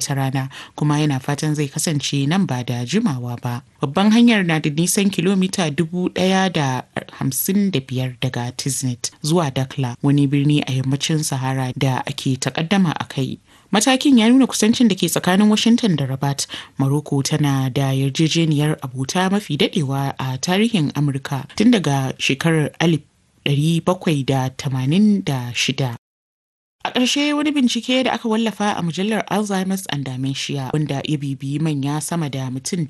wata rana kuma yana fatan zai kasance nan ba da jimawa ba. Babban hanyar na da nisan kilomita dubu ɗaya da hamsin da biyar daga Tiznet zuwa Dakla wani birni a yammacin Sahara da ake takaddama a kai. Matakin ya nuna kusancin da ke tsakanin Washington da Rabat. Morocco tana da yarjejeniyar abota mafi dadewa a tarihin Amurka tun daga shekarar 1786. A ƙarshe wani bincike da aka wallafa a mujallar Alzheimer's and Dementia wanda ya bibiyi manya sama da mutum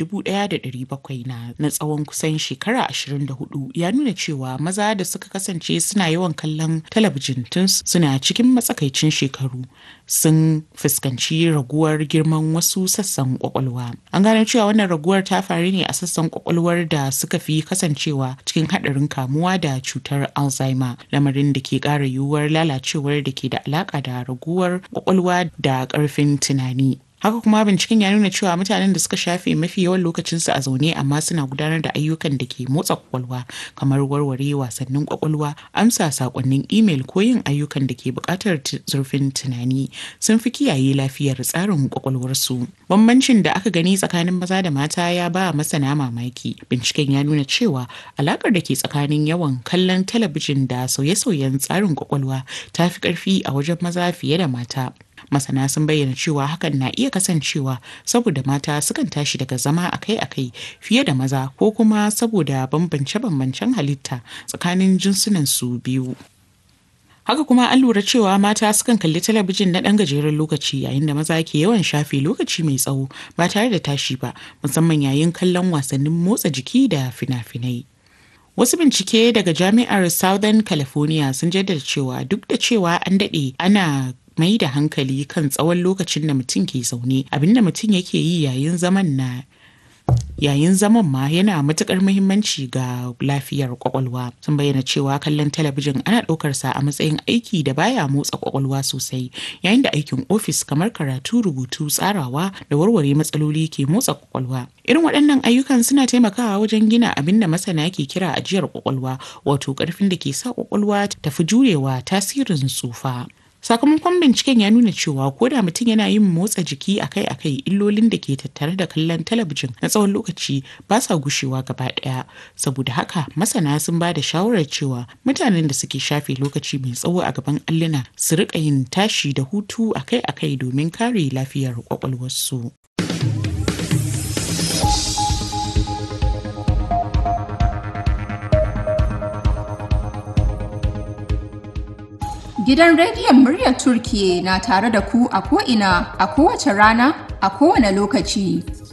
1,700 na na tsawon kusan shekara 24 ya nuna cewa maza da suka kasance suna yawan kallon talabijin tun suna cikin matsakaicin shekaru sun fuskanci raguwar girman wasu sassan kwakwalwa. An gano cewa wannan raguwar ta faru ne a sassan kwakwalwar da suka fi kasancewa cikin haɗarin kamuwa da cutar Alzheimer lamarin da ke ƙara yiwuwar lalacewar da ke da alaƙa alaƙa da raguwar kwakwalwa da ƙarfin tunani. Haka kuma binciken ya nuna cewa mutanen da suka shafe mafi yawan lokacinsu a zaune amma suna gudanar da ayyukan da ke motsa kwakwalwa kamar warware wasannin kwakwalwa, amsa sakonnin imel ko yin ayyukan da ke buƙatar zurfin tunani sun fi kiyaye lafiyar tsarin kwakwalwarsu. Bambancin da aka gani tsakanin maza da mata ya ba masana mamaki. Binciken ya nuna cewa alaƙar da ke tsakanin yawan kallon talabijin da sauye-sauyen tsarin kwakwalwa ta fi ƙarfi a wajen maza fiye da mata. masana sun bayyana cewa hakan na iya kasancewa saboda mata sukan tashi daga zama akai-akai fiye da maza ko kuma saboda bambance-bambancen halitta tsakanin jinsunan su biyu haka kuma an lura cewa mata sukan kalli talabijin na ɗan gajeren lokaci yayin da maza ke yawan shafe lokaci mai tsawo ba tare da tashi ba musamman yayin kallon wasannin motsa jiki da fina-finai Wasu bincike daga Jami'ar Southern California sun jaddada cewa duk da cewa an daɗe ana mai da hankali kan tsawon lokacin da mutum ke zaune abinda mutum yake yi yayin zaman na yayin zaman ma yana matukar muhimmanci ga lafiyar kwakwalwa sun bayyana cewa kallon talabijin ana ɗaukar sa a matsayin aiki da baya motsa kwakwalwa sosai yayin da aikin ofis kamar karatu rubutu tsarawa da warware matsaloli ke motsa kwakwalwa irin waɗannan ayyukan suna taimakawa wajen gina abin da masana ke kira ajiyar kwakwalwa wato ƙarfin da ke sa kwakwalwa tafi jurewa tasirin tsufa sakamakon binciken ya nuna cewa ko da mutum yana yin motsa jiki akai-akai illolin da ke tattare da kallon talabijin na tsawon lokaci ba sa gushewa gaba ɗaya saboda haka masana sun ba da shawarar cewa mutanen da suke shafe lokaci mai tsawo a gaban alluna su riƙa yin tashi da hutu akai-akai domin kare lafiyar kwakwalwarsu. Gidan rediyon muryar Turkiye na tare da ku a ko'ina a kowace rana a kowane lokaci.